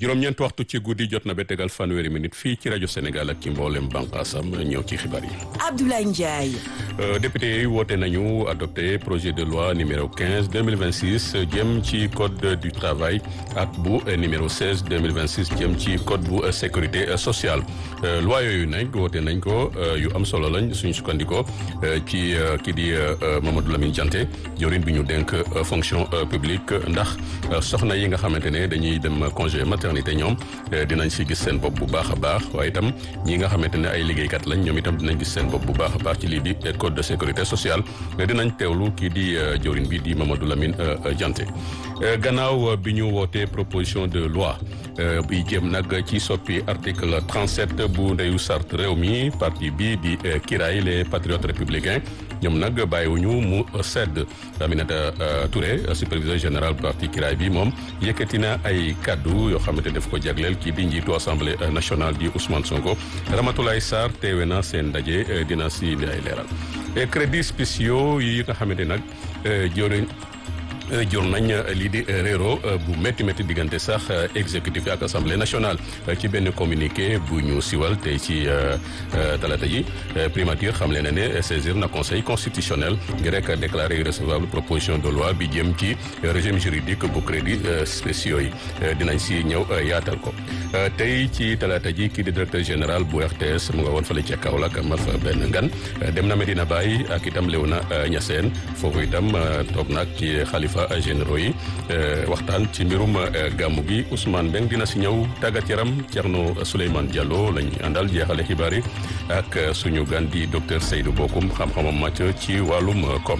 juróom-ñeent waxtu ci guddi jot na ba tegal fanweeri minute fii ci rajo Sénégal ak ci mboolem bànqaasam ñëw ci xibaar yi. Abdoulaye Ndiaye. député yi woote nañu adopté projet de loi numéro 15 2026 jëm ci code du travail ak bu numéro 16 2026 jëm ci code bu sécurité sociale loi yooyu nag woote nañ ko yu am solo lañ suñu sukkandikoo ci kii di Mamadou Lamine Dianté jawriñ bi ñu dénk fonction publique ndax soxna yi nga xamante ne dañuy dem congé maternité ñoom dinañ si gis seen bopp bu baax a baax waaye itam ñi nga xamante ne ay liggéeykat lañ ñoom itam dinañ gis seen bopp bu baax a baax ci lii di code de sécurité sociale dinañ teewlu kii di jawriñ bi di Mamadou Lamine Dianté gannaaw bi ñu wootee proposition de loi bi jëm nag ci soppi article 37 bu ndeyu sart réew mi parti bi di Kiraay les patriotes républicains ñoom nag bàyyiwuñu mu sedd Aminata Touré superviseur général parti Kiraay bi moom yëkkati na ay kaddu yoo xamante def ko jagleel kii di njiitu assemblée nationale di Ousmane Sonko Ramatoulaye Sarr teewe na seen ndaje dina si li ay leeral crédits spéciaux yi nga xamante nag jëriñ jur nañ lii di réero bu métti métti diggante sax exécutif ak assemblée nationale ci benn communiqué bu ñu siwal tey ci talata yi primature xam leen ne saisir na conseil constitutionnel ngir rek déclarer irrecevable proposition de loi bi jëm ci régime juridique bu crédit spéciaux yi dinañ si ñëw yaatal ko tey ci talata ji kii di directeur général bu RTS mu nga woon fale ca Kaolack ma fa benn ngan dem na Medina Baye ak itam Léona Niassène foofu itam toog nag ci xalifa généraux yi waxtaan ci mbirum gàmmu gi Ousmane Mbeng dina si ñëw tàggat yaram Thierno Souleymane Diallo lañ àndal jeexale xibaar yi ak suñu gan di docteur Seydou Bokoum xam-xamam màcc ci wàllum koom.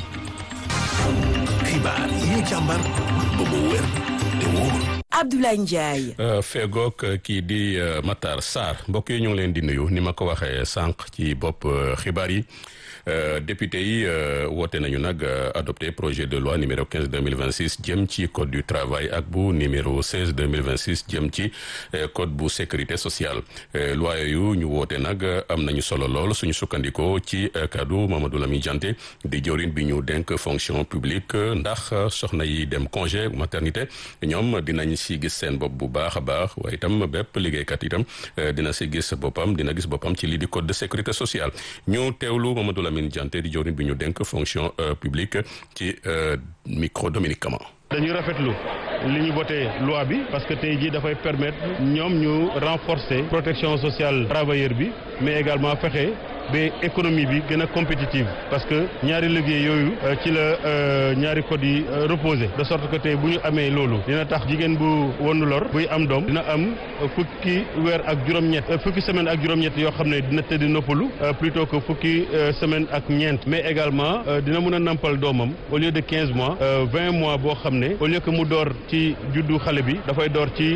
xibaar yi ñu càmbar ba mu wér te wóor. Abdoulaye Ndiaye. fegook kii di Matar Sarr mbokk yi ñu ngi leen di nuyu ni ma ko waxee sànq ci bopp xibaar yi. Euh, député yi euh, woote nañu nag euh, adopté projet de loi numéro 15 2026 jëm ci code du travail ak bu numéro 16 2026 jëm ci code bu sécurité sociale loi yooyu ñu woote nag am nañu solo lool suñu sukkandikoo ci kaddu Mamadou Lamine Dianté di jawriñ bi ñu dénk fonction publique ndax soxna yi dem congé maternité ñoom dinañ si gis seen bopp bu baax a baax waaye itam bépp liggéeykat itam dina si gis boppam dina gis boppam ci lii di code de sécurité sociale ñu teewlu Mamadou Lamine Dianté di jawriñ bi ñu dénk fonction publique ci micro Dominique Kama dañuy rafetlu li ñu voté loi bi parce que tey jii dafay permettre ñoom ñu renforcer protection sociale travailleur bi mais également fexe ba économie bi gën a compétitive parce que ñaari liggéey yooyu ci la ñaari code yi reposé de sorte que tey bu ñu amee loolu dina tax jigéen bu wonu lor buy am doom dina am fukki weer ak juróom-ñett fukki semaine ak juróom-ñett yoo xam ne dina tëdd noppalu plutôt que fukki semaine ak ñeent mais également dina mën a nampal doomam au lieu de quinze mois vingt mois boo xam ne au lieu que mu door ci juddu xale bi dafay door ci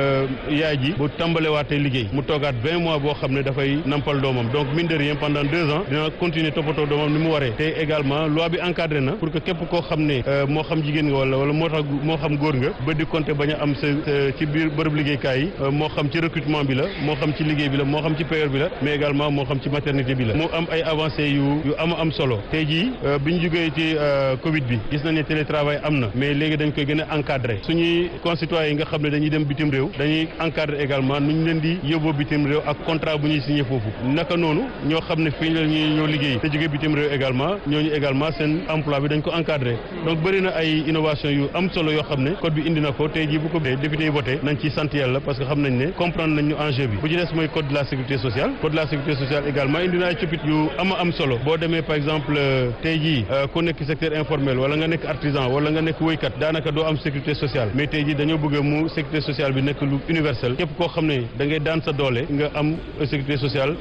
yaay ji bu tàmbalewaatee liggéey mu toogaat vingt mois boo xam ne dafay nampal doomam donc mine de rien pendant deux ans dina continuer toppatoo doomam ni mu waree te également loi bi encadré na pour que képp koo xam ne moo xam jigéen nga wala wala moo tax moo xam góor nga ba di compter bañ a am sa ci biir bërëb liggéeykaay yi moo xam ci recrutement bi la moo xam ci liggéey bi la moo xam ci payeur bi la mais également moo xam ci maternité bi la mu am ay avancées yu yu ama am solo tey jii bi ñu jógee ci Covid bi gis nañ ne télétravail am na mais léegi dañ koy gën a encadré suñuy concitoyens yi nga xam ne dañuy dem bitim réew dañuy encadré également nu ñu leen di yóbboo bitim réew ak contrat bu ñuy signé foofu naka noonu ñoo xam ne fii la ñuy ñoo liggéey te jógee bitim réew également ñooñu également seen emploi bi dañ ko encadré donc bëri na ay innovation yu am solo yoo xam ne code bi indi na ko tey jii bu ko député yi voté nañ ci sant yàlla parce que xam nañ ne comprendre nañ ñu enjeu bi bu ci des mooy code de la sécurité sociale code de la sécurité sociale également indi na ay coppite yu ama am solo boo demee par exemple tey jii ku nekk secteur informel wala nga nekk artisan wala nga nekk woykat daanaka doo am sécurité sociale mais tey jii dañoo bëgg mu sécurité sociale bi nekk lu universel képp koo xam ne da ngay daan sa doole nga am sécurité sociale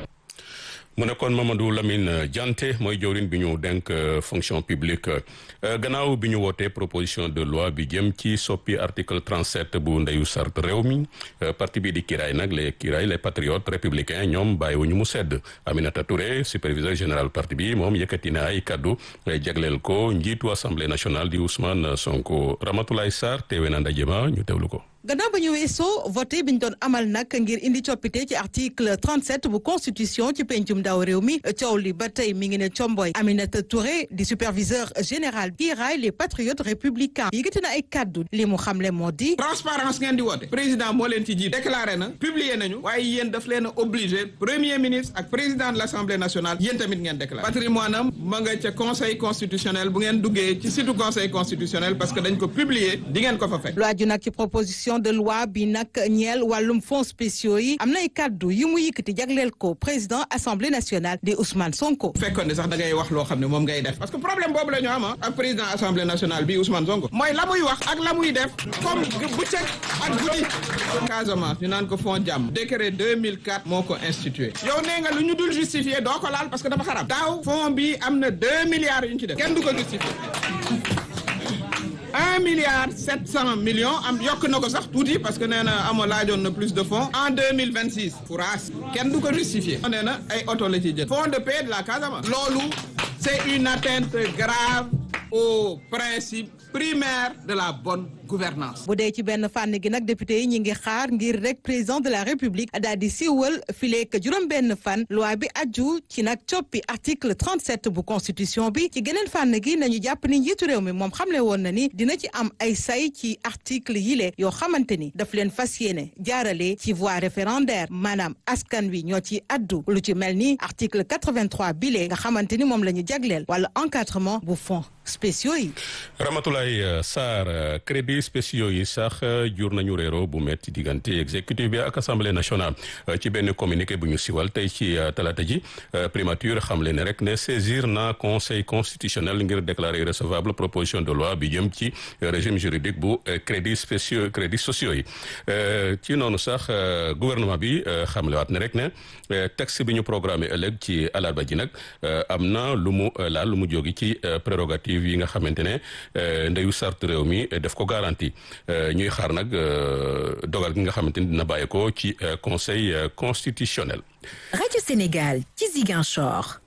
mu nekkoon Mamadou Lamine Dianté mooy jawriñ bi ñu denk fonction publique gannaaw bi ñu wootee proposition de loi bi jëm ci soppi article 37 bu ndeyu sart réew mi parti bi di Kiraay nag les Kiraay les patriotes républicains ñoom bàyyiwuñu mu sedd Aminata Touré superviseur général parti bi moom yëkkati na ay kaddu jagleel ko njiitu assemblée nationale di Ousmane Sonko Ramatoulaye Sarr teewe na ndaje ma ñu teewlu ko. gannaaw ba ñu weesoo voté bi ñu doon amal nag ngir indi coppite ci article 37 bu constitution ci pencum ndaw réew mi coow li ba tey mi ngi ne comboy Aminata Touré di superviseur général bi raay les patriotes républicains yëkkati na ay kaddu li mu xamle moo di transparence ngeen di woote président moo leen ci jiit déclaré na publié nañu waaye yéen daf leen a obligé premier ministre ak président de l' assemblée nationale yéen tamit ngeen déclaré patrimoine am ma nga ca conseil constitutionnel bu ngeen duggee ci site conseil constitutionnel parce que dañ ko publier di ngeen ko fa fekk lu aju nag ci proposition de loi bi nag ñeel wàllum fonds spéciaux yi am na ay kaddu yu mu yëkkati jagleel ko président assemblée nationale di Ousmane Sonko. fekkoon ne sax da ngay wax loo xam ne moom ngay def parce que problème boobu la ñu am ak président assemblée nationale bi Ousmane Sonko mooy la muy wax ak la muy def comme bëccëg ak guddi Casamance ñu naan ko fond jàmm décret 2004 moo ko institué yow nee nga lu ñu dul justifié doo ko laal parce que dafa xaram daaw fond bi am na deux milliards yu ñu ci def kenn du ko justifié un milliard sept cent millions am yokk na ko sax tuuti parce que nee na ama laajoon na plus de fonds en deux mille vingt six fouraas kenn du ko justifié nee na ay oto la ci jël fonds de paix de la Casamance loolu c'est une atteinte grave au principe primaire de la bonne gouvernance bu dee ci benn fànn gi nag député yi ñi ngi xaar ngir rek président de la république daal di siiwal fileek juróom-benn fan loi bi aju ci nag coppi article 37 bu constitution bi ci geneen fànn gi nañu jàpp ni njiitu réew mi moom xamle woon na ni dina ci am ay say ci article yile yoo xamante ni daf leen fas yéene jaarale ci voie référendaire maanaam askan wi ñoo ci addu lu ci mel ni article 83 bile nga xamante ni moom la ñu jagleel wala encadrement bu fonds spéciaux yi. Ramatoulaye Sarr crédit spéciaux yi sax jur nañu réero bu metti diggante exécutif bi ak assemblée nationale ci benn communiqué bu ñu siwal tey ci talaata ji primature xamle ne rek ne saisir na conseil constitutionnel ngir déclarer recevable proposition de loi bi jëm ci régime juridique bu crédit spéciaux crédit sociaux yi ci noonu sax gouvernement bi xamlewaat ne rek ne texte bi ñu programmé ëllëg ci alarba ji nag am na lu mu laal lu mu jógi ci prérogative yi nga xamante ne ndeyu sart réew mi def ko garanti ñuy xaar nag dogal gi nga xamante ni dina bàyyi ko ci conseil constitutionnel. rajo Sénégal ci Ziguinchor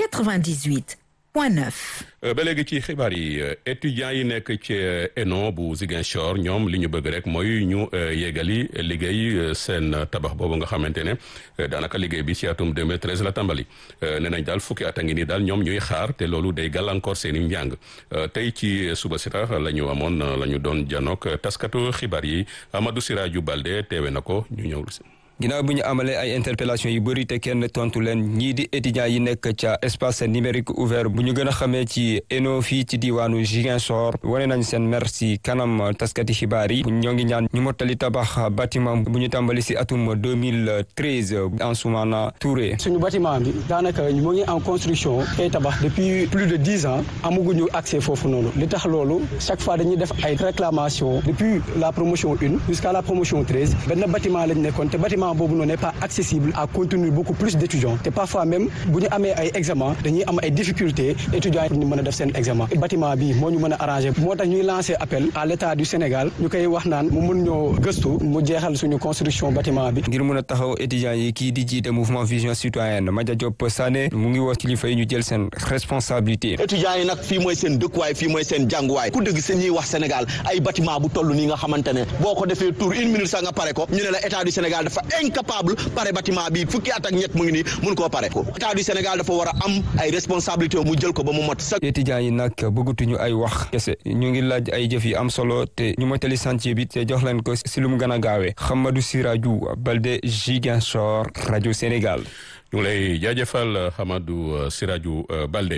98 point 9. ba léegi ci xibaar yi étudiants yi nekk ci ENO bu Ziguinchor ñoom li ñu bëgg rek mooy ñu yéegali liggéey seen tabax boobu nga xamante ne daanaka liggéey bi ci atum 2013 la tàmbali nee nañ daal fukki at a ngi nii daal ñoom ñuy xaar te loolu day gàllankoor seen i njàng tey ci suba si tax la ñu amoon la ñu doon janook taskatu xibaar yi Amadou Siraju Balde teewe na ko ñu ñëw si ginnaaw bu ñu amalee ay interpellation yu bëri te kenn tontu leen ñii di étudiants yi nekk ca espace numérique ouvert bu ñu gën a xamee ci ENO fii ci diwaanu Ziguinchor wane nañ seen mer si kanam taskati xibaar yi ñoo ngi ñaan ñu mottali tabax bâtiment bu ñu tàmbali si atum 2013 Ansoumana Touré. suñu bâtiment bi daanaka mu ngi en construction ay tabax depuis plus de dix ans amaguñu accès foofu noonu li tax loolu chaque fois dañuy def ay réclamations depuis la promotion une jusqu'à la promotion treize benn bâtiment lañ nekkoon te bâtiment boobu noonu n'est pas accessible à contenir beaucoup plus d'étudiants te parfois même bu ñu amee ay examen dañuy am ay difficultés étudiants yi pour ñu mën a def seen examen bâtiment bi moo ñu mën a arrangé moo tax ñuy lancer appel à l'état du Sénégal ñu koy wax naan mu mën ñoo gëstu mu jeexal suñu construction bâtiment bi ngir mën a taxaw étudiants yi kii di jiite mouvement vision citoyenne Madia Diop Sané mu ngi wax kilifa yi ñu jël seen responsabilité étudiants yi nag fii mooy seen dëkkuwaay fii mooy seen jànguwaay ku dëgg seen ñuy wax Sénégal ay bâtiment bu toll nii nga xamante ne boo ko defee tour une minute sax nga pare ko ñu ne la état du Sénégal dafa incapable pare bâtiment bi fukki at ak ñett mu ngi nii mun koo pare état du Sénégal dafa war a am ay responsabilité mu jël ko ba mu mot sax étudiants yi nag bëggatuñu ay wax kese ñu ngi laaj ay jëf yi am solo te ñu motali chantier bi te jox leen ko si lu mu gën a gaawee Hamadou Sirajou Balde Ziguinchor rajo Sénégal ñu ngi lay jaajëfal Hamadou Sirajou Balde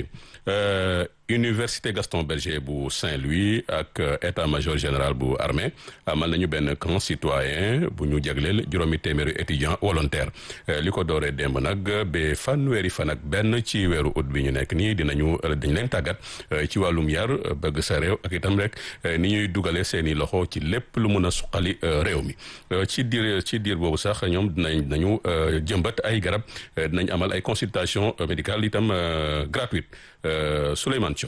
université Gaston Berger bu Saint-Louis ak état-major général bu armée amal nañu benn camp citoyen bu ñu jagleel juróomi téeméeri étudiant volontaire li ko dooree démb nag ba fanweeri fan ak benn ci weeru ut bi ñu nekk nii dinañu dañ leen tàggat ci wàllum yar bëgg sa réew ak itam rek ni ñuy dugale seeni loxo ci lépp lu mun a suqali réew mi ci diir ci diir boobu sax ñoom dinañ nañu jëmbat ay garab dinañ amal ay consultation médicale itam gratuite Souleymane Thioy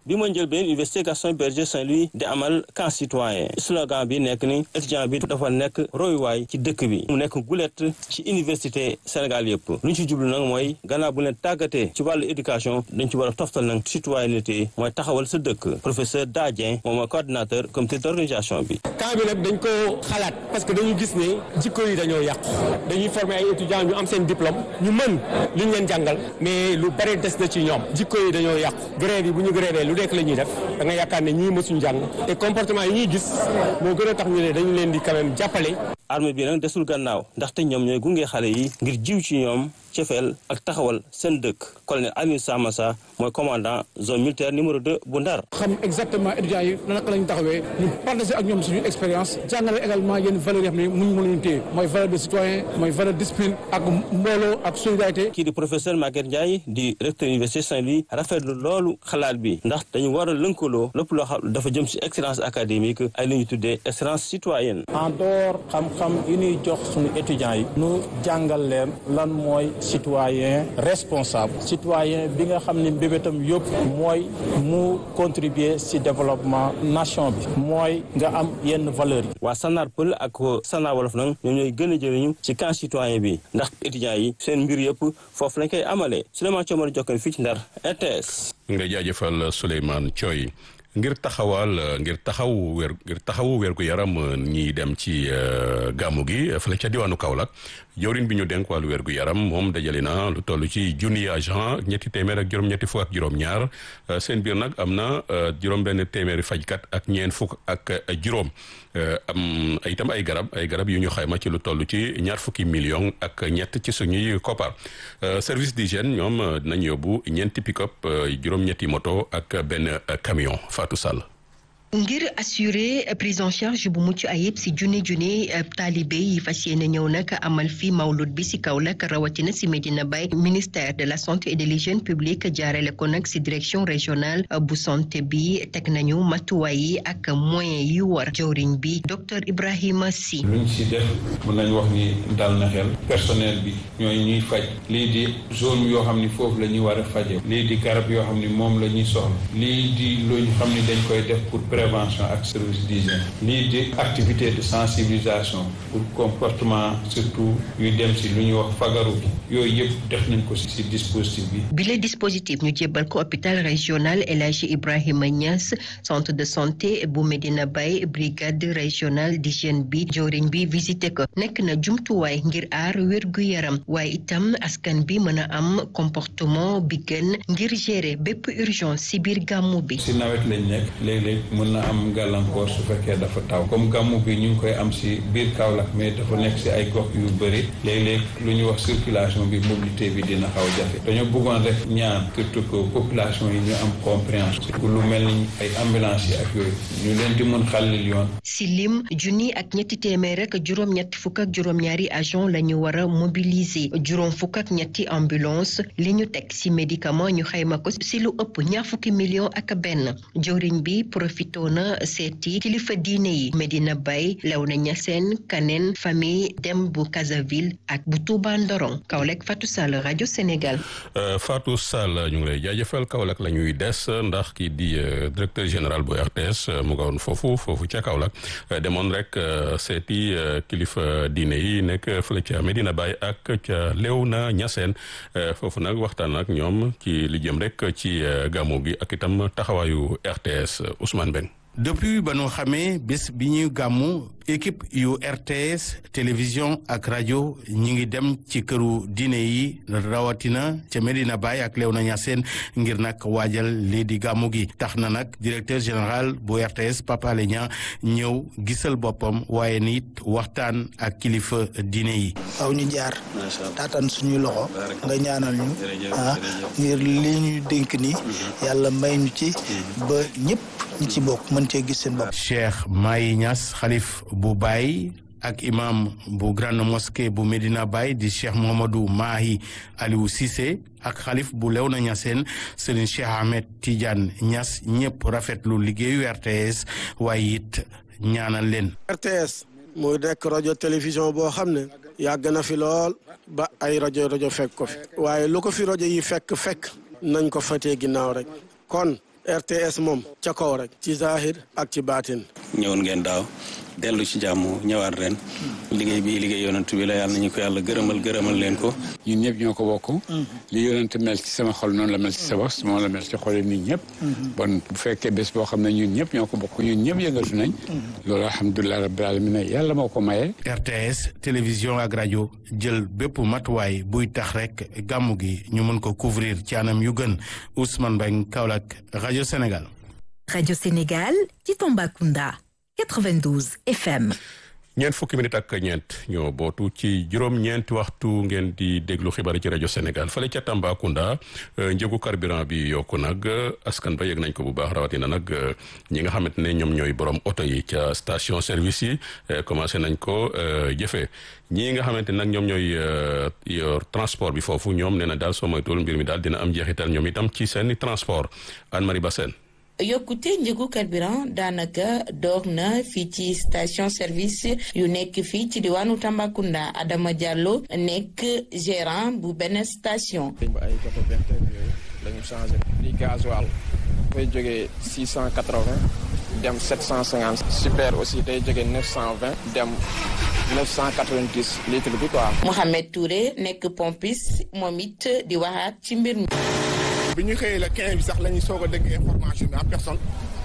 bi ma njël benn université Gaston Berger Saint-Louis di amal camp citoyen slogan bi nekk ni étudiant bi dafa nekk royuwaay ci dëkk bi mu nekk gulet ci université Sénégal yëpp lu ñu ci jublu nag mooy gannaaw bu leen tàggatee ci wàllu éducation dañ ci war a toftal nag citoyenneté mooy taxawal sa dëkk professeur Dadien moom mooy coordinateur comité d'organisation bi camp bi nag dañ ko xalaat parce que dañu gis ne jikko yi dañoo yàqu dañuy former ay étudiants ñu am seen diplôme ñu mën li ñu leen jàngal mais lu bari des na ci ñoom jikko yi dañoo yàqu grève yi bu ñu grévé lu nekk la ñuy def da nga yaakaar ne ñii mësuñ jàng te comportement yi ñuy gis moo gën a tax ñu ne dañu leen di quand même jàppale armée bi nag desul gannaaw ndaxte ñoom ñooy gunge xale yi ngir jiw ci ñoom cefeel ak taxawal seen dëkk colonel Alioune Samassa mooy commandant zone militaire numéro 2 bu Ndar. xam exactement étudiants yi naka lañ taxawee ñu partager ak ñoom suñu expérience jàngale également yenn valeurs yoo xam ne muñ mën leen téye mooy valeur de citoyen mooy valeur discipline ak mbooloo ak solidarité. kii di professeur Maguette Ndiaye di recteur université Saint-Louis rafetlu loolu xalaat bi ndax dañu war a lënkaloo lépp loo xam dafa jëm ci excellence académique ay li ñu tuddee excellence citoyenne. en dehors xam-xam yi ñuy jox suñu étudiants yi. nu jàngal leen lan mooy. citoyen responsable citoyen bi nga xam ne mbébétam yëpp mooy mu contribuer ci développement nation bi mooy nga am yenn valeurs yi waa Sanar Pël ak Sanar Wolof nag ñoom ñooy gën a jëriñu ci camp citoyen bi ndax étudiants yi seen mbir yëpp foofu lañ koy amalee Souleymane Thiomar Jokkane fii ci Ndar RTS nga jaajëfal Souleymane Thioy ngir taxawal ngir taxaw wér ngir taxawu wérgu yaram ñiy dem ci gàmmu gi fële ca diwaanu Kaolack jawriñ bi ñu denk wàllu wérgu yaram moom dajale na lu toll ci junni agent ñetti téeméer ak juróom-ñetti fukk ak juróom-ñaar seen biir nag am na juróom-benn téeméeri fajkat ak ñeent fukk ak juróom am itam ay garab ay garab yu ñu xayma ci lu toll ci ñaar fukki million ak ñett ci suñuy koppar service d'hygiène ñoom dinañ yóbbu ñeenti pick-up juróom-ñetti moto ak benn camion Fatou Sall. ngir assurer prise en charge bu mucc ayib si junni junni taalibe yi fas yéene ñëw nag amal fi mawlud bi si Kaolack rawatina si Medina Baye ministère de la santé et de l'hygiène publique jaarale ko nag si direction régionale bu santé bi teg nañu matuwaay yi ak moyens yu war jawriñ bi docteur Ibrahima Sy. luñ si def mën nañ wax ni dal na xel personnel bi ñooy ñuy faj lii di zone yoo xam ni foofu la ñuy war a faje lii di garab yoo xam ni moom la ñuy soxla lii di luñ xam ni dañ koy def pour prévention ak service d'hygiène lii di activité de sensibilisation pour comportement surtout yu dem si lu ñuy wax fagaru bi yooyu yëpp def nañ ko si si dispositif bi bile dispositif ñu jébbal ko hôpital régional El Hadji Ibrahima Niass centre de santé bu Medina Baye brigade régionale d'hygiène bi joriñ bi visité ko nekk na jumtuwaay ngir aar wérgu yaram waaye itam askan bi mën a am comportement bi gën ngir gérer bépp urgence si biir gàmmu bi si nawet lañ nekk léeg-léeg mën na am gàllankoor su fekkee dafa taw comme gàmmu bi ñu ngi koy am si biir Kaolack mais dafa nekk si ay gox yu bëri léeg-léeg lu ñuy wax circulation bi mobilité bi dina xaw jafe dañoo bëggoon rek ñaan surtout que population yi ñu am compréhension lu mel ni ay ambulance yi ak yooyu ñu leen di mën xàllil yoon si lim junni ak ñetti téeméer rek juróom-ñetti fukk ak juróom-ñaari agent la ñu war a mobiliser juróom fukk ak ñetti ambulance li ñu teg si médicament ñu xayma ko si lu ëpp ñaar fukki million ak benn jëwriñ bi profito na seeti kilifa diine yi Medina Baye Léona Niassène Kaneen famille dem bu Casaville ak bu Touba Ndorong Kaolack Fatou Sall rajo Sénégal. Fatou Sall ñu ngi lay jaajëfal Kaolack la ñuy des ndax kii di directeur général bu RTS mu nga woon foofu foofu ca Kaolack demoon rek seeti kilifa diine yi nekk fële ca Medina Baye ak ca Léona Niassène foofu nag waxtaan ak ñoom ci li jëm rek ci gàmmu gi ak itam taxawaayu RTS Ousmane Ben. depuis ba nu xamee bés bi ñuy gàmmu équipe yu RTS télévision ak rajo ñi ngi dem ci këru diine yi rawatina ca Medina Baye ak Léona Niassène ngir nag waajal lii di gàmmu gi tax na nag directeur général bu RTS Papa Alé Niang ñëw gisal boppam waaye nit waxtaan ak kilifa diine yi. waaw ñu jaar taataan suñuy loxo nga ñaanal ñu ah ngir li ñuy dénk ni yàlla may ñu ci ba ñëpp ñi ci bokk mën cee gis seen bopp. Cheikh Mahi Niass xalif bu Baye ak imam bu grande mosquée bu Medina Baye di Cheikh Mohamadou Mahi Aliou Cissé ak xalif bu Léona Niassène Serigne Cheikh Ahmed Tidiane Niass ñëpp rafetlu liggéeyu RTS waaye it ñaanal leen. RTS muy nekk rajo télévision boo xam ne yàgg na fi lool ba ay rajo rajo fekk ko fi waaye lu ko fi rajo yi fekk fekk nañ ko fatee ginnaaw rek kon RTS moom ca kaw rek ci zahir ak ci baatin ñëwoon ngeen daaw dellu ci jàmm ñëwaat ren liggéey bi liggéey yonent bi la yàlla nañu ko yàlla gërëmal gërëmal leen ko ñun ñëpp ñoo ko bokk li yonent mel ci sama xol noonu la mel ci sa bos moom la mel ci xol nit ñëpp bon bu fekkee bés boo xam ne ñun ñëpp ñoo ko bokk ñun ñëpp yëngatu nañ loolu alhamdulilah rabbil alamin yàlla moo ko maye RTS télévision ak rajo jël bépp matuwaay buy tax rek gàmmu gi ñu mën ko couvrir ci anam yu gën Ousmane Bang Kaolack rajo Sénégal Radio Sénégal ci Tambacounda 92 FM. ñeent fukki minute ak ñeent ñoo bootu ci juróom-ñeenti waxtu ngeen di déglu xibaar ci rajo Sénégal fële ca Tambacounda njëgu carburant bi yokku nag askan ba yëg nañ ko bu baax rawatina nag ñi nga xamante ne ñoom ñooy borom oto yi ca station service yi commencé nañ ko jëfee ñii nga xamante nag ñoom ñooy yor transport bi foofu ñoom nee na daal soo moytuwul mbir mi daal dina am njeexital ñoom itam ci seeni transport Anne-Marie Bassène yokkute njëgu carburant daanaka door na fii ci station service yu nekk fii ci diwaanu Tambacounda Adama Diallo nekk gérant bu benn station. ba ay côté vingt heures yooyu la ñu changé li gasoil dafay jógee six cent quatre vingt dem sept cent cinquante super aussi day jógee neuf cent vingt dem neuf cent quatre vingt dix litre bi quoi. Mohamed Touré nekk pompiste moom it di waxaat ci mbir mi. bi ñu xëyee le 15 bi sax la ñu soog a dégg information bi en personne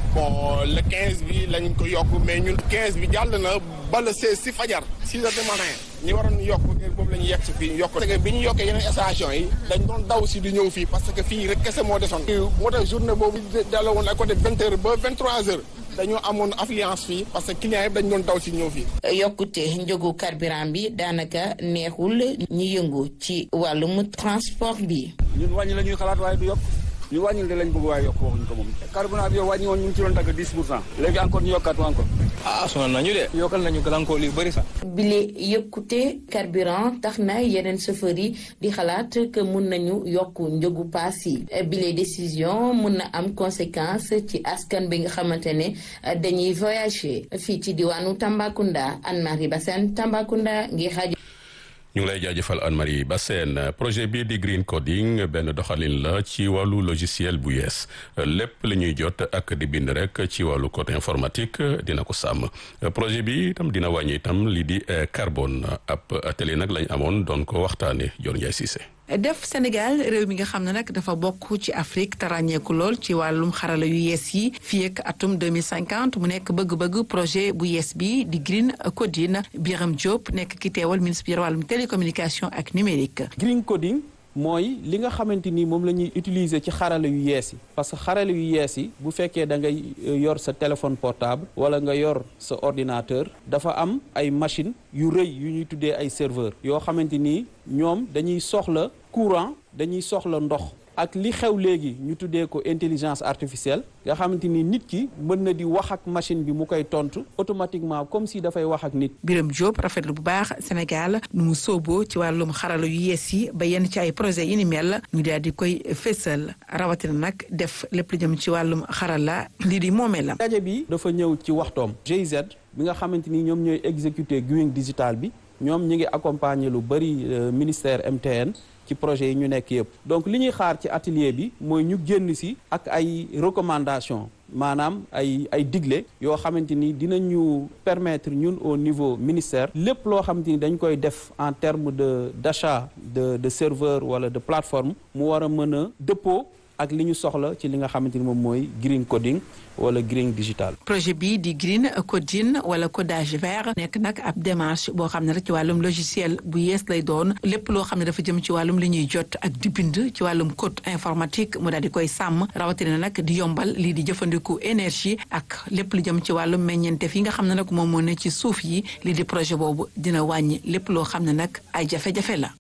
bon le 15 bi la ñu ko yokk mais ñun 15 bi jàll na ba le 16 si fajar 6 heures du matin ñi waroon yokk boobu la ñu yegg si fii yokk bi ñu yokkee yeneen station yi dañ doon daw si di ñëw fii parce que fii rek kese moo desoon moo tax journée boobu delloo woon ak côté 20 heures ba 23 heures dañoo amoon affluence fii parce que clients yëpp dañ doon daw si ñëw fii yokkute njëgu carburant bi daanaka neexul ñi yëngu ci wàllum transport bi ñun wàññi la ñuy xalaat waaye du yokk ñu wàññil de lañ bëgg waaye yokk waxuñ ko moom carburant bi yow wàññi woon ñu ngi ci doon dagg 10 pour cent léegi encore ñu yokkaat encore ah sonal nañu de yokkal nañu gàllankoor yu bëri sax bile yëkkute carburant tax na yeneen chauffeur yi di xalaat que mun nañu yokk njëgu paas yi bile décision mun na am conséquence ci askan bi nga xamante ne dañuy voyager fii ci diwaanu Tambacounda Anne-Marie Bassène Tambacounda ngir xaaju ñu ngi lay jaajëfal Anne-Marie Bassène projet bii di green coding benn doxalin la ci wàllu logiciel bu yees lépp li ñuy jot ak di bind rek ci wàllu côté informatique dina ko sàmm projet bi itam dina wàññi itam lii di carbone ab atelier nag lañ amoon doon ko waxtaane Dior Ndiaye Cissé def Sénégal réew mi nga xam ne nag dafa bokk ci Afrique te ràññeeku lool ci wàllum xarala yu yees yi fii ak atum 2050 mu nekk bëgg-bëgg projet bu yees bi di Green Coding Biram Diop nekk ki teewal ministre bi yor wàllum télécommunication ak numérique. Green Coding mooy li nga xamante ni moom la ñuy utiliser ci xarala yu yees yi parce que xarala yu yees yi bu fekkee da ngay yor sa téléphone portable wala nga yor sa ordinateur dafa am ay machine yu rëy yu ñuy tuddee ay serveur yoo xamante ni ñoom dañuy soxla courant dañuy soxla ndox ak li xew léegi ñu tuddee ko intelligence artificielle nga xamante ni nit ki mën na di wax ak machine bi mu koy tontu automatiquement comme si dafay wax ak nit. Biram Diop rafetlu bu baax Sénégal nu mu sooboo ci wàllum xarala yu yees yi ba yenn ci ay projet yi ni mel ñu daal di koy fésal rawatina nag def lépp lu jëm ci wàllum xarala lii di moomee la. daje bi dafa ñëw ci waxtoom GIZ bi nga xamante ni ñoom ñooy exécuter green digital bi ñoom ñu ngi accompagner lu bëri ministère MTN. ci projet yi ñu nekk yëpp donc li ñuy xaar ci atelier bi mooy ñu génn si ak ay recommandations maanaam ay ay digle yoo xamante ni dinañu permettre ñun au niveau ministère lépp loo xamante ni dañ koy def en terme de d'achat de de serveur wala de plateforme mu war a mën a dëppoo ak li ñu soxla ci li nga xamante ni moom mooy green coding wala green digital. projet bii di green coding wala codage vert nekk nag ab démarche boo xam ne rek ci wàllum logiciel bu yees lay doon lépp loo xam ne dafa jëm ci wàllum li ñuy jot ak di bind ci wàllum code informatique mu daal di koy sàmm rawatina nag di yombal lii di jëfandiku énergie ak lépp lu jëm ci wàllum meññeentef yi nga xam ne nag moom moo ne ci suuf yi lii di projet boobu dina wàññi lépp loo xam ne nag ay jafe-jafe la.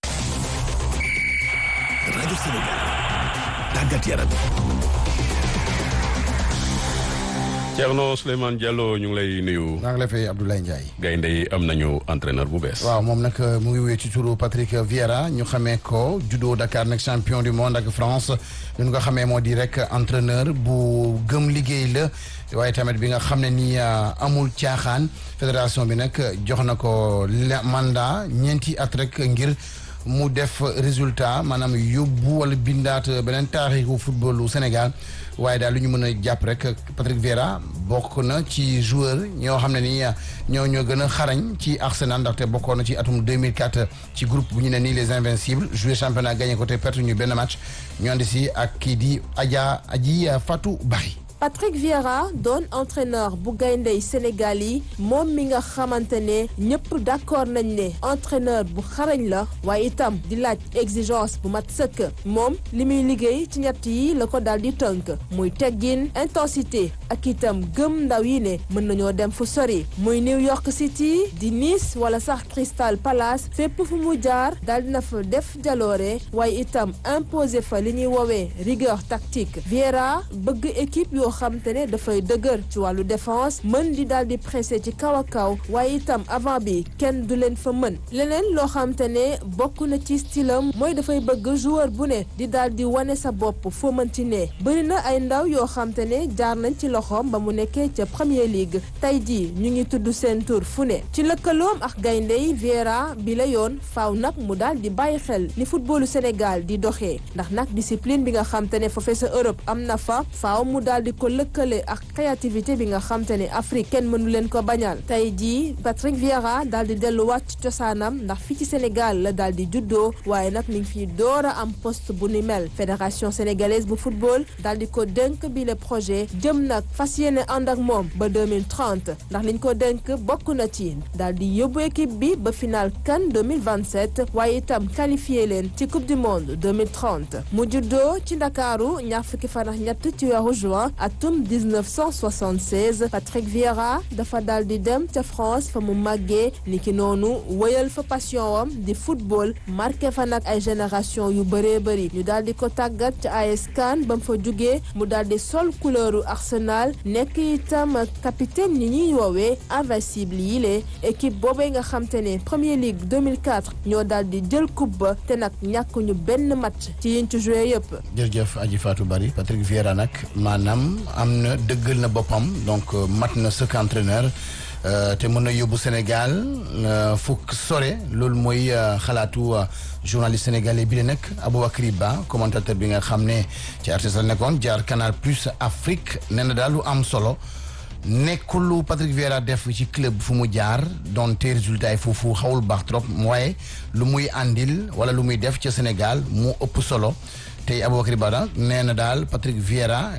rajo Sénégal tàggat yaram. Thierno Souleymane Diallo ñu ngi lay nuyu. maa ngi lay fay Abdoulaye Ndiaye. gaynde yi am nañu entraîneur bu bees. waaw moom nag mu ngi wéy ci turu Patrick Vieira ñu xamee ko judo Dakar nag champion du monde ak France ñu nga xamee moo di rek entraîneur bu gëm liggéey la waaye tamit bi nga xam ne nii amul caaxaan fédération bi nag jox na ko mandat ñeenti at rek ngir. mu def résultat maanaam yóbbu wala bindaat beneen taarixu footballu Sénégal waaye daal lu ñu mën a jàpp rek Patrick Vieira bokk na ci joueur ñoo xam ne ni ñoo ñoo gën a xarañ ci Arsenal ndaxte bokkoon na ci atum 2004 ci groupe bu ñu ne nii les invincibles joué championnat gagné ko te perte ñu benn match ñu andi si ak kii di Adja Aji Fatou Bari. Patrick Vieira doon entraîneur bu gayndey Sénégal yi moom mi nga xamante ne ñëpp d'accord nañ ne entraîneur bu xarañ la waaye itam di laaj exigence bu mat sëkk moom li muy liggéey ci ñett yi la ko daal di tënk muy teggin intensité ak itam gëm ndaw yi ne mën nañoo dem fu sori muy New York City di Nice wala sax Crystal Palace fépp fu mu jaar daal dina fa def jaloore waaye itam imposer fa li ñuy woowee rigueur tactique Vieira bëgg équipe yoo xam te ne dafay dëgër ci wàllu défense mën di daal di pressé ci kaw a kaw waaye itam avant bi kenn du leen fa mën leneen loo xam te ne bokk na ci stylam mooy dafay bëgg joueur bu ne di daal di wane sa bopp foo mënti ne bëri na ay ndaw yoo xam te ne jaar nañ ci loxoom ba mu nekkee ca Premier League tey jii ñu ngi tudd seen tur fu ne ci lëkkaloom ak gayndey Vieira bi la yoon faaw nag mu daal di bàyyi xel ni footballu Sénégal di doxee ndax nag discipline bi nga xam te ne foofee sa Europe am na fa faaw mu daal di ko lëkkale ak créativité bi nga xam te ne Afrique kenn mënu leen ko bañal tey jii Patrick Vieira daal di delluwaat ci cosaanam ndax fii ci Sénégal la daal di juddoo waaye nag mi ngi fii door a am poste bu ni mel fédération sénégalaise bu football daal di ko dénk bi le projet jëm nag fas yéene ànd ak moom ba 2030 ndax liñ ko dénk bokk na ci daal di yóbbu équipe bi ba final CAN 2027 waaye itam qualifié leen ci coupe du monde 2030 mu juddoo ci Ndakaaru ñaar fukki fan ak ñett ci weeru juin atum 1976 Patrick Vieira dafa daal di dem ca France fa mu màggee niki noonu wëyal fa passion wam di football marqué fa nag ay génération yu bëree bëri ñu daal di ko tàggat ca AS Cannes ba mu fa jugee mu daal di sol couleuru Arsenal nekk itam capitaine ni ñuy woowee invincible yi lee équipe boobee nga xam te ne Premier League 2004 ñoo daal di jël coupe ba te nag ñàkk ñu benn match ci yiñ ci joué yëpp. jërëjëf Aji Fatou Bari Patrick Vieira nag maanaam am na dëggal na boppam donc mat na sëkk entraîneur te mën na yóbbu Sénégal fukk sore loolu mooy xalaatu journaliste sénégalais bi la nag Aboubacry Ba commentateur bi nga xam ne ci RTS la nekkoon jaar Canal Plus Afrique nee na daal lu am solo nekkul lu Patrick Vieira def ci club fu mu jaar donte résultat yi foofu xawul baax trop waaye lu muy àndil wala lu muy def ca Sénégal mu ëpp solo tey Aboubacry Ba nee na daal Patrick Vieira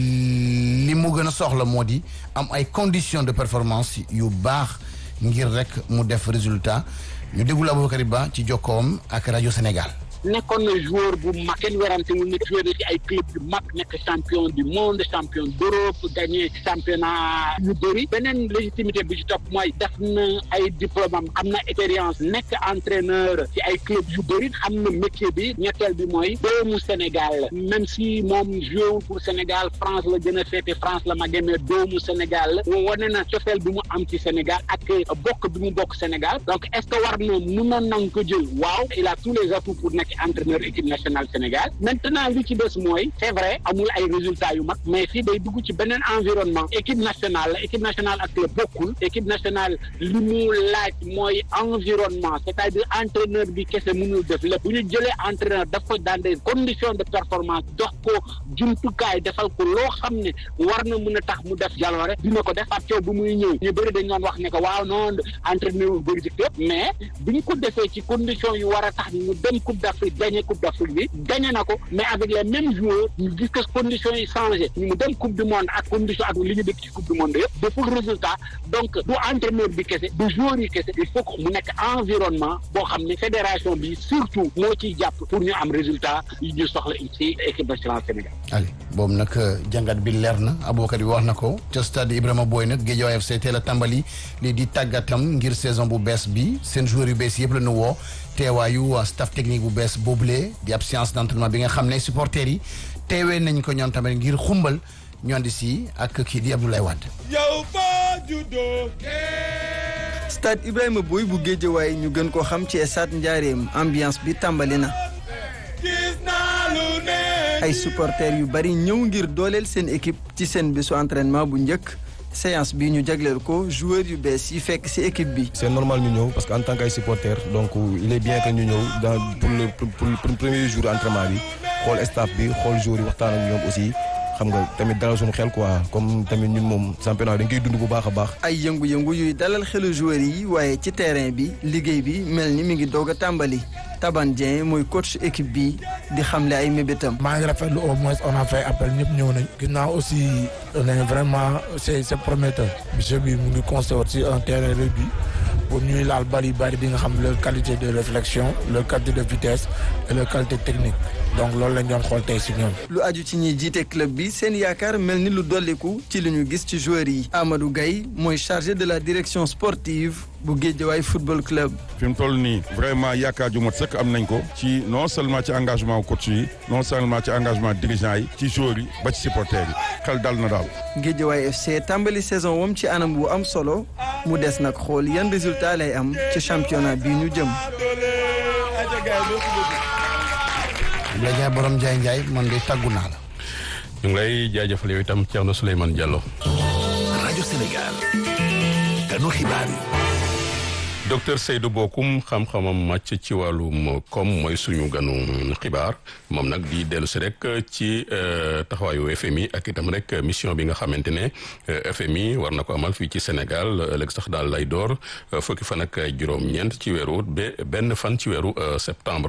li mu gën a soxla moo di am ay conditions de performance yu baax ngir rek mu def résultat ñu déglu Aboubacry Ba ci jokkoom ak rajo Sénégal. nekkoon na joueur bu mag kenn werante mu nekk joueur na ci ay club yu mag nekk champion du monde champion d'Europe gagné championnat yu bëri beneen légitimité bi ci topp mooy def na ay diplôme am am na expérience nekk entraîneur ci ay club yu bëri xam na métier bi ñetteel bi mooy doomu Sénégal même si moom joué pour Sénégal France la gën a féete France la ma mais doomu Sénégal la wane na cofeel bi mu am ci Sénégal ak bokk bi mu bokk Sénégal donc est-ce que war na mun na nang ko jël waaw il a tous les atouts pour nekk entraîneur équipe nationale Sénégal maintenant li ci des mooy c'est vrai amul ay résultats yu mag mais fii day dugg ci beneen environnement équipe nationale la équipe nationale ak club bokkul équipe nationale li mu laaj mooy environnement c'est-à-dire entraîneur bi kese mënul def lépp bu ñu jëlee entraîneur daf ko dans des conditions de performance dox ko jumtukaay defal ko loo xam ne war na mën a tax mu def jaloore dina ko def parce que bu muy ñëw ñu bëri dañ doon wax ne que waaw noonu entraîneur yu bëri ci club mais bu ñu ko defee ci conditions yu war a tax ñu dem coupe d'Afrique gagné coupe d'Afrique bi gagné na ko mais avec les mêmes joueurs ñu gis que conditions yi changé ñu mu dem coupe du monde ak condition ak li ñu dëkk ci coupe du monde yëpp deful résultat donc du entraîneur bi kese du joueur yi kese il faut que mu nekk environnement boo xam ne fédération bi surtout moo ciy jàpp pour ñu am résultat yi ñu soxla ci équipe nationale Sénégal. allez boobu nag jàngat bi leer na Aboubacar bi wax na ko ca stade Ibrahima Boye nag Guédiawaye FC teel a tàmbali lii di tàggatam ngir saison bu bees bi seen joueurs yu bees yëpp la ñu woo. teewaayu staff technique bu bees boobule di ab séance d'entraînement bi nga xam ne supporters yi teewee nañ ko ñoom tamit ngir xumbal ñoo di si ak kii di Abdoulaye Wade. yow foo juddoo. stade Ibrahima Boye bu Guédiawaye ñu gën koo xam ci stade Njaareem ambiance bi tàmbali na. gis naa lu ne. ay supporters yu bari ñëw ngir dooleel seen équipe ci seen bésu entraînement bu njëkk. séance bi ñu jagleel ko joueurs yu bees yi fekk ci équipe bi. c'est normal ñu ñëw parce que en tant que supporter donc il est bien que ñu ñëw dans pour le pour le premier jour entraînement bi xool staff bi xool joueurs yi waxtaan ak ñoom aussi. xam nga tamit dalal suñu xel quoi comme tamit ñun moom championnat dañ koy dund bu baax a baax. ay yëngu-yëngu yuy dalal xelu joueurs yi waaye ci terrain bi liggéey bi mel ni mi ngi doog a tàmbali Taban Dieng mooy coach équipe bi di xamle ay mébétam. maa ngi rafetlu au moins on a fait appel ñëpp ñëw nañ. ginnaaw aussi nañ vraiment c'est c'est prometteur. monsieur bi mu ngi construire aussi un terrain réduit pour ñuy laal bari bari di nga xam leur qualité de réflexion leur qualité de vitesse et leur qualité technique donc loolu lañ doon xool tey si ñoom. lu aju ci ñiy jiite club bi seen yaakaar mel ni lu dolliku ci li ñu gis ci joueurs yi. Amadou Gaye mooy chargé de la direction sportive bu Guédiawaye football club. fi mu toll nii vraiment yaakaar ju mat sëkk am nañ ko ci non seulement ci engagement coach yi non seulement ci engagement dirigeant yi ci joueurs yi ba ci supporters yi xel dal na daal. Guédiawaye FC tàmbali saison wam ci anam bu am solo mu des nag xool yan résultat lay am ci championnat bi ñu jëm. Ndiaye borom Ndiaye Ndiaye man de tàggu naa la. ñu ngi lay jaajëfal yow itam Thierno Souleymane Diallo. rajo Sénégal. kanu xibaar yi. docteur Seydou Bokoum xam-xamam màcc ci wàllum koom mooy suñu ganu xibaar moom nag di dellu si rek ci taxawaayu FMI ak itam rek mission bi nga xamante ne FMI war na ko amal fii ci Sénégal ëllëg sax daal lay door fukki fan ak juróom-ñeent ci weeru ba benn fan ci weeru septembre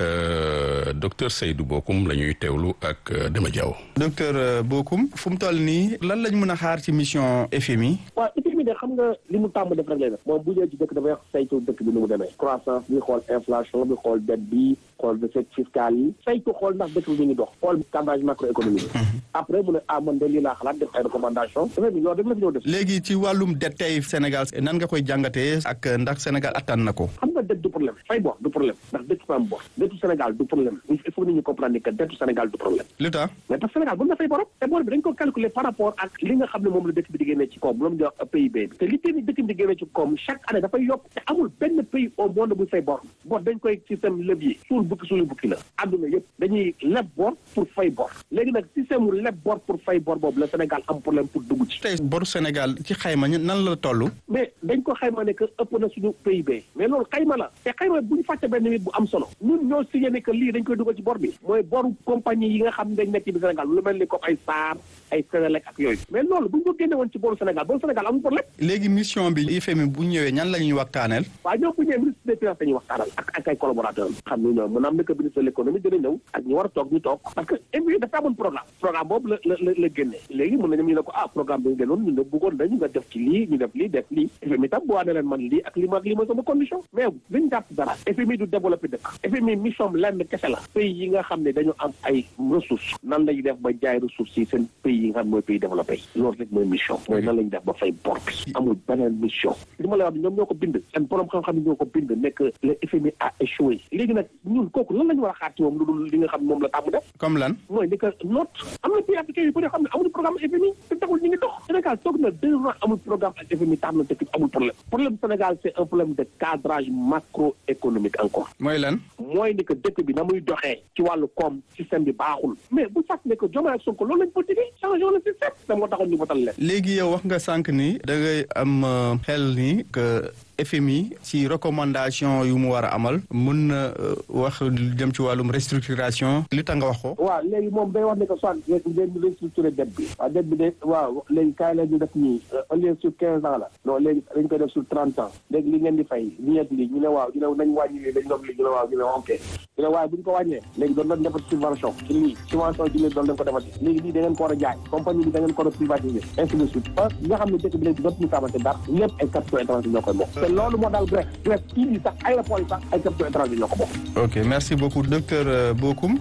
docteur Seydou Bokoum la ñuy teewlu ak Dema Diaw. docteur Bokoum fu mu toll nii lan lañ mën a xaar ci mission FMI. waaw FMI de xam nga li mu tàmm def rek lay def moom bu ñëwee ci dëkk dafay saytu dëkk bi nu mu demee croissance bi xool inflation bi xool dette bi xool recette fiscale yi saytu xool ndax dëkk bi mi ngi dox xool cadrage macroéconomique après mu ne ah man de lii laa xalaat def ay recommandation dafay bi yow def la fi ñëw def léegi ci wàllum dette tey Sénégal nan nga koy jàngatee ak ndax Sénégal attan na ko xam nga dette du problème fay bor du problème ndax dette fa am bor dettu Sénégal du problème il faut nit ñi comprendre que dettu Sénégal du problème lu tax mais tax Sénégal bu na fay borom te bor bi dañ ko calculer par rapport ak li nga xam ne moom la dëkk bi di génnee ci koom loolu di wax PIB bi te li tey dëkk bi di génnee ci koom chaque année dafay yokk te amul benn pays au monde buy fay bor bor dañ koy système levier suul bukki suulu bukki la àdduna yëpp dañuy leb bor pour fay bor léegi nag système wu leb bor pour fay bor boobu la Sénégal am problème pour dugg ci tey boru Sénégal ci xayma nan la toll mais dañ ko xayma ne que ëpp na suñu PIB mais loolu xayma la te xayma bu ñu fàtte benn nit bu am solo ñun ñoo signé ne que lii dañ koy dugal ci bor bi mooy boru compagnie yi nga xam ne dañ nekk ci biir Sénégal lu mel ni comme ay SAR ay Sénélec ak yooyu mais loolu bu ñu ko génne woon ci boru Sénégal boru Sénégal amul problème léegi mission bi FMI bu ñëwee ñan la ñuy waxtaaneel waaw ñoo bu ñëwee ministre des finances dañuy waxtaanal ak ak ay collaborateurs xam ne ñoom mën am na que ministre de l'économie dina ñëw ak ñu war a toog ñu toog parce que FMI dafa amoon programme programme boobu la la la génne léegi mën nañu ñu ne ko ah programme bi ñu génnoon ñu ne bëggoon nañu nga def ci lii ñu def lii def lii FMI tam bu waane leen man lii ak lii ma ak lii mooy sama condition mais liñ jàpp dara FMI du développé dëkk FMI mission lenn kese la pays yi nga xam ne dañu am ay ressources nan lañu def ba jaay ressources yi seen pays yi nga xam ne mooy pays développé yi loolu rek mooy mission mooy nan lañu def ba fay bor bi amul beneen mission li ma lay wax ñoom ñoo ko bind seen borom xam-xam yi ñoo ko bind nekk le FMI a échoué léegi nag ñun kooku lan la ñu war a xaar ci moom lu dul li nga xam ne moom la tàmm def comme lan mooy ni que note am na pays africain yu bëri xam ne amuñu programme FMI te taxul ñu ngi dox Sénégal toog na deux ans amul programme ak FMI tax na dëkk amul problème problème Sénégal c'est un problème de cadrage macroéconomique encore mooy lan mooy ni que dëkk bi na muy doxee ci wàllu koom système bi baaxul mais bu fàtt ne que Diomaye ak Sonko loolu lañ politique changé le système da moo taxoon ñu votal leen léegi yow wax nga sànq ni da ngay am xel ni que FMI ci recommandation yu mu war a amal mun na wax lu jëm ci wàllum restructuration li tax nga wax ko. waaw léegi moom day wax ne que soit ngeen restructuré dette bi. waaw dette bi de waaw léegi kaay la ñu def nii au lieu sur quinze ans la. non léegi dañ koy def sur trente ans. léegi li ngeen di fay li ngeen di ñu ne waaw ñu ne nañ wàññi lii dañ doon lii ñu ne waaw ñu ne ok. ñu ne waaye bu ñu ko wàññee. léegi doon nañ defati subvention ci lii subvention ci lii doon nañ ko defati. léegi lii da ngeen ko war a jaay compagnie bi da ngeen ko war a privatiser ainsi de suite. parce que nga xam ne dëkk bi léegi dootuñu xamante dara lépp ay capitaux étrangers ñoo koy bokk. te loolu moo daal Grèce Grèce kii bi sax aéroport yi sax ay capitaux étrangers ñoo ko bokk. ok merci beaucoup docteur Bokoum.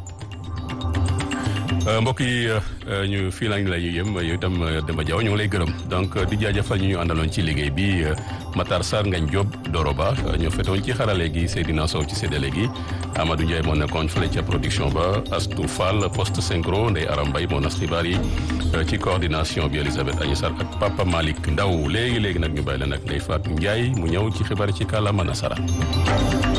mbokk yi ñu fii lañ lay yëm yow itam Demba Diaw ñu ngi lay gërëm donc di jaajëfal ñu ñu àndaloon ci liggéey bi Matar Sarr Ngagne Diop Doroba ñoo fetoon ci xarale gi Seydina Sow ci séddale gi Amadou Ndiaye moo nekkoon fële ca production ba Astou Fall poste synchro Ndeye Aram Mbaye moo nas xibaar yi ci coordination bi Elisabeth Agni Sarr ak Papa Malick Ndaw léegi léegi nag ñu bàyyi leen ak Ndeye Fatou Ndiaye mu ñëw ci xibaar ci kàllaama nasara